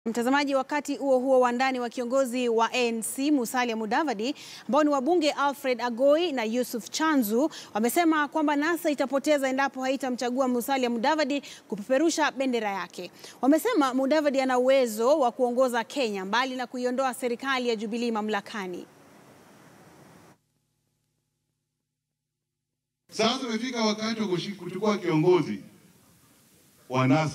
Mtazamaji, wakati huo huo, wandani wa kiongozi wa ANC Musalia Mudavadi ambao ni wabunge Alfred Agoi na Yusuf Chanzu wamesema kwamba NASA itapoteza endapo haitamchagua Musalia Mudavadi kupeperusha bendera yake. Wamesema Mudavadi ana uwezo wa kuongoza Kenya mbali na kuiondoa serikali ya Jubilee mamlakani. Sasa umefika wakati wa kuchukua kiongozi wa NASA.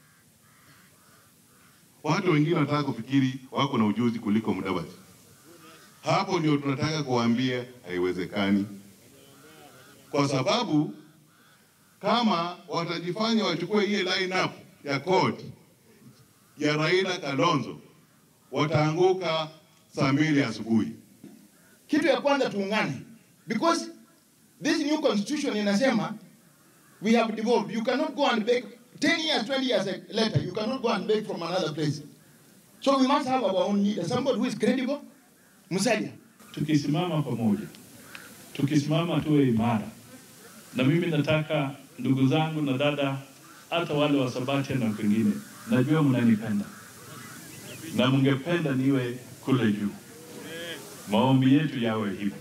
Watu wengine wanataka kufikiri wako na ujuzi kuliko Mudavadi. Hapo ndio tunataka kuwaambia haiwezekani, kwa sababu kama watajifanya wachukue ile line up ya court ya Raila Kalonzo, wataanguka saa mbili asubuhi. Kitu ya kwanza tuungane, because this new constitution inasema we have devolved. You cannot go and beg 10 years, 20 years later, you cannot go and beg from another place. So we must have our own leader, somebody who is credible. Musalia. Tukisimama pamoja, tukisimama tuwe imara, na mimi nataka ndugu zangu na dada, hata wale wa Sabatia na wengine, najua mnanipenda na mngependa niwe kule juu. Maombi yetu yawe hivyo,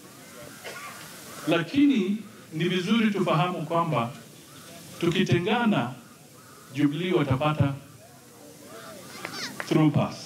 lakini ni vizuri tufahamu kwamba tukitengana, Jubilee watapata through pass.